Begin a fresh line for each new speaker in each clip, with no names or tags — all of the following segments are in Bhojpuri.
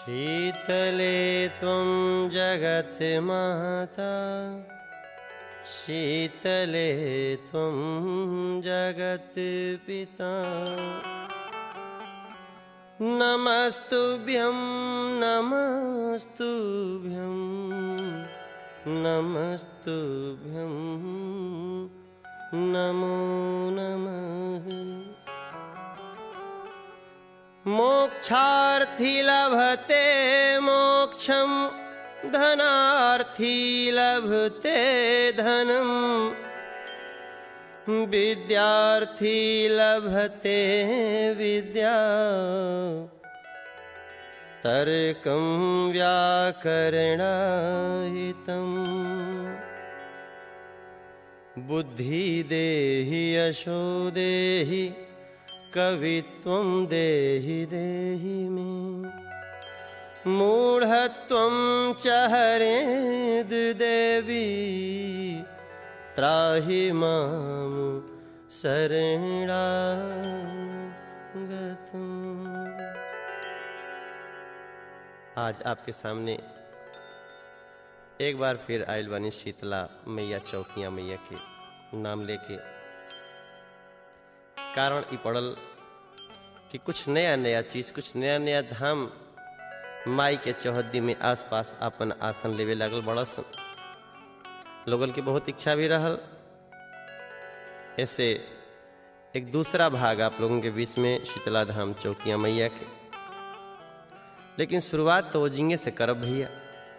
शीतले त्वं जगन्माता शीतले त्वं जगत्पिता नमस्तुभ्यं नमस्तुभ्यं नमस्तुभ्यं नमो नमः मोक्षार्थी लभते मोक्षं धनार्थी लभते धनम् विद्यार्थी लभते विद्या तर्कं व्याकरणाहितम् बुद्धिदेहि यशो देहि कवित्वं देहि देहि मे मूढत्वं च हरेद्देवी त्राहि मां शरणागतम् आज आपके सामने एक बार फिर आयल बनी शीतला मैया चौकिया मैया के नाम लेके कारण ई पड़ल कि कुछ नया नया चीज कुछ नया नया धाम माई के चौहद्दी में आसपास अपन आसन लेवे लागल बड़स लोगन की बहुत इच्छा भी रहल ऐसे एक दूसरा भाग आप लोगों के बीच में शीतला धाम चौकिया मैया के लेकिन शुरुआत तो वो जिंगे से करब भैया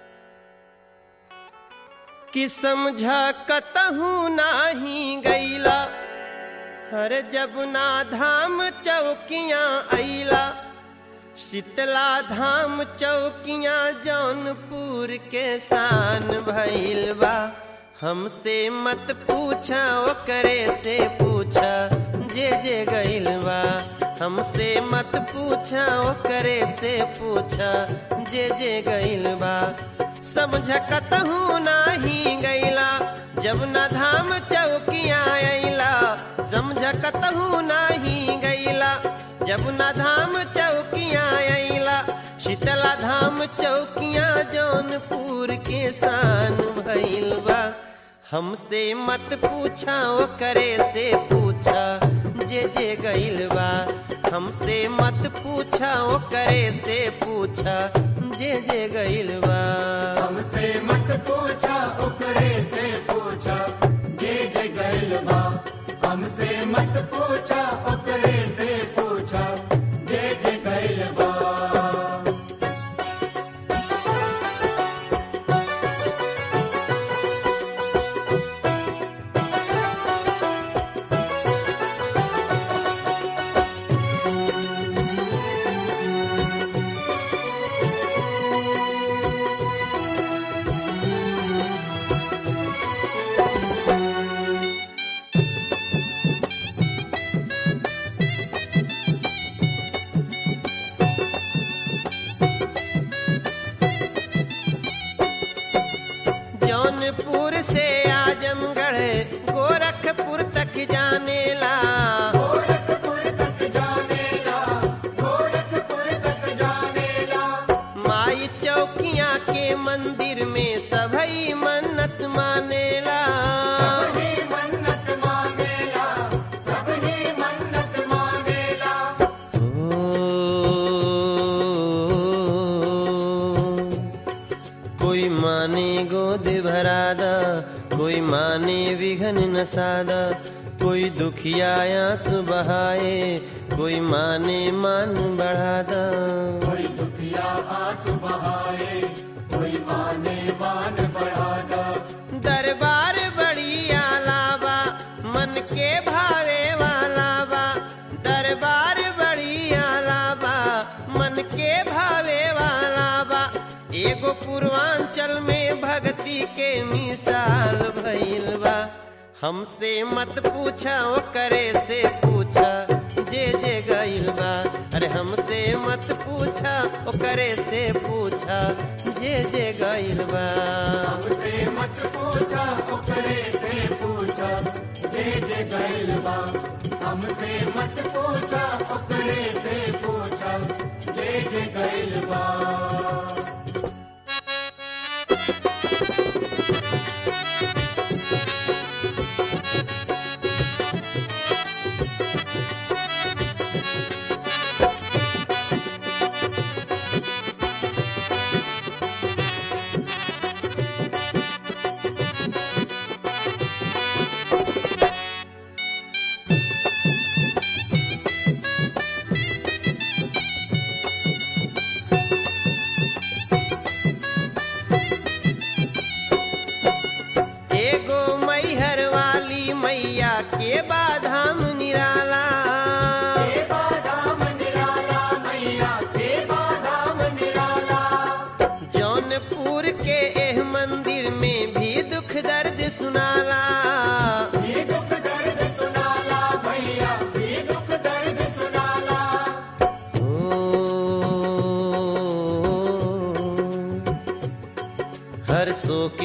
कि समझा कतहू नाही गईला हर जब ना धाम चौकियां अइला शीतला धाम चौकियां जौनपुर के शान भइल बा हमसे मत पूछा ओकरे से पूछा जे जे गइल बा हमसे मत पूछा ओकरे से पूछा जे जे गइल बा समझ कतहू नाही गइला जब न धाम चौकियां अइला समझ कतहू नाही गइला जब न धाम चौकियां अइला शीतला धाम चौकियां जौनपुर के शान भइल बा हमसे मत पूछा ओकरे से पूछा जे जे गइल बा हमसे मत पूछा ओकरे से पूछा जे जे गइल बा
हमसे मत पूछा ओकरे से पूछा जे जे गइल बा हमसे मत पूछा ओकरे से पूछा जे जे गइल बा
जौनपुर से आजमगढ़ गोरखपुर तक जानेला
गोरखपुर तक जानेला गोरखपुर तक जानेला
माई चौकिया के मंदिर में सभई मन्नत मानेला
सबही मन्नत मानेला सबही मन्नत मानेला
कोई माने गोद भरादा कोई माने विघन नसादा कोई दुखिया आंसू बहाए कोई माने मान बढ़ादा
कोई दुखिया आंसू बहाए कोई माने मान बढ़ादा
दरबार बड़ी आलावा मन के भावे वाला बा दरबार बड़ी आलावा मन के भावे वाला बा एगो पूर्वांचल में भक्ति के मिसाल भइल बा हमसे मत पूछा ओकरे से पूछा जे जे गइल बा अरे हमसे मत पूछा ओकरे से पूछा जे जे गइल बा
हमसे मत पूछा ओकरे से पूछा जे जे गइल बा हमसे मत पूछा ओकरे से पूछा जे जे गइल बा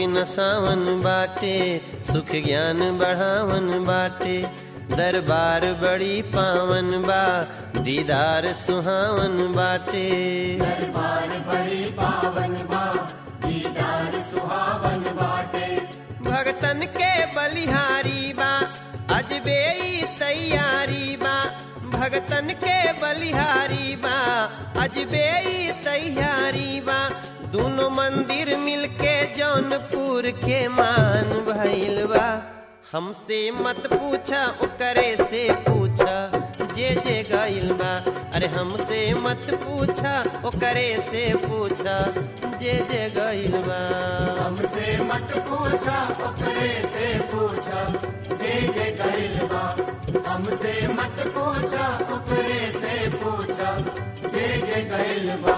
जोगी नसावन बाटे सुख ज्ञान बढ़ावन बाटे दरबार बड़ी पावन बा दीदार सुहावन बाटे
दरबार बड़ी पावन बा दीदार सुहावन बाटे
भगतन के बलिहारी बा अजबे ई तैयारी बा भगतन के बलिहारी बा अजबे ई तैयारी बा दोनों मंदिर मिलके जौनपुर के मान भइल बा हमसे मत पूछा ओकरे से पूछा जे जे गइल बा अरे हमसे मत पूछा ओकरे से पूछा जे जे गइल बा
हमसे मत पूछा ओकरे से पूछा जे जे गइल बा हमसे मत पूछा ओकरे से पूछा जे जे गइल बा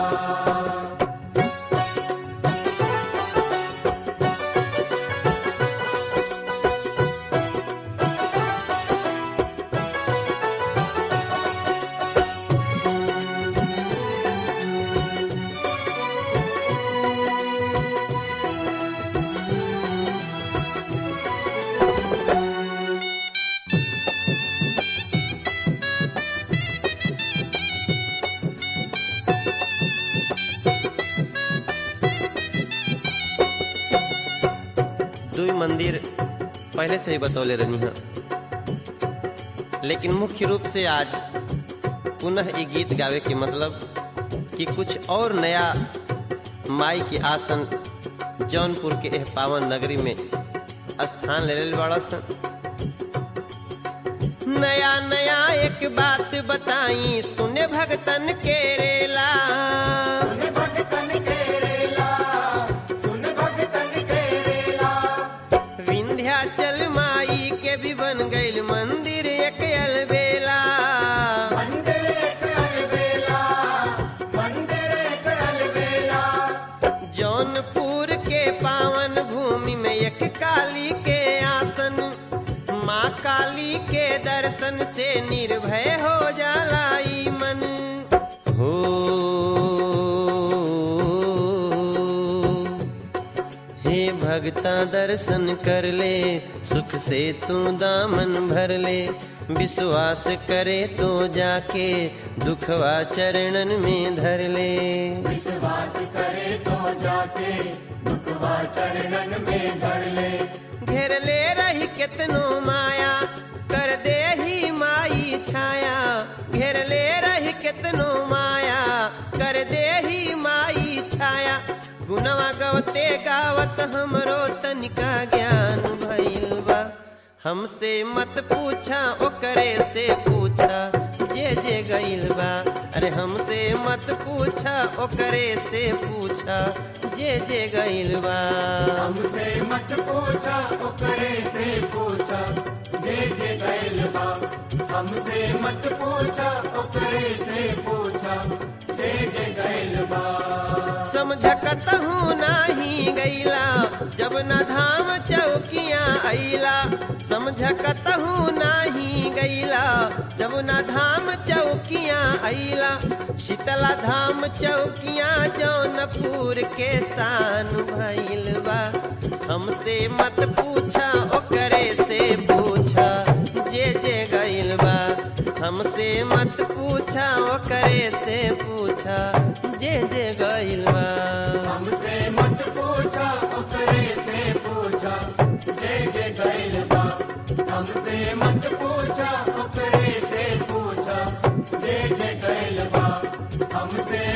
दुई मंदिर पहले से ही बतौले रहनी है लेकिन मुख्य रूप से आज पुनः ये गीत गावे के मतलब कि कुछ और नया माई के आसन जौनपुर के एह पावन नगरी में स्थान ले ले बड़ा सन नया नया एक बात बताई सुने भगतन के रेला
सुन भगतन के रेला सुन भगतन के रेला
विंध्याचल माई के भी बन गईल मंदिर एक अलबेला
मंदिर एक अलबेला मंदिर एक अलबेला
जौनपुर के पावन भूमि में एक काली के आसन माँ काली के दर्शन से निर्भय हो जाला ई मन हो हे भगता दर्शन कर ले सुख से तू दामन भर ले विश्वास करे तो जाके दुखवा चरणन में धर ले
विश्वास करे तो जाके दुखवा चरणन में धर ले
घेर ले रही कितनो माया कर दे ही माई छाया घेर ले रही कितनो माया कर दे ही माई छाया गुनवा गवते गावत हमरो तनिका ज्ञान भइल बा हमसे मत पूछा ओकरे से पूछा जे जे गइल बा अरे हमसे मत पूछा ओकरे से पूछा जे जे गइल बा
हमसे मत पूछा ओकरे से पूछा जे जे गइल बा हमसे मत पूछा ओकरे से पूछा जे जे गइल बा
समझकत हूँ नाही गैला जब न धाम चौकिया अइला समझकत हूँ नाही गैला जब न धाम चौकिया अइला शीतला धाम चौकिया जौनपुर के शान भइल बा हमसे मत पूछा ओकरे से पूछा जे जे गइल बा हमसे मत पूछा ओकरे से पूछा जे जे गइल बा
हमसे मत पूछा ओकरे से पूछा जे जे गइल बा हमसे मत पूछा ओकरे से पूछा जे जे गइल बा हमसे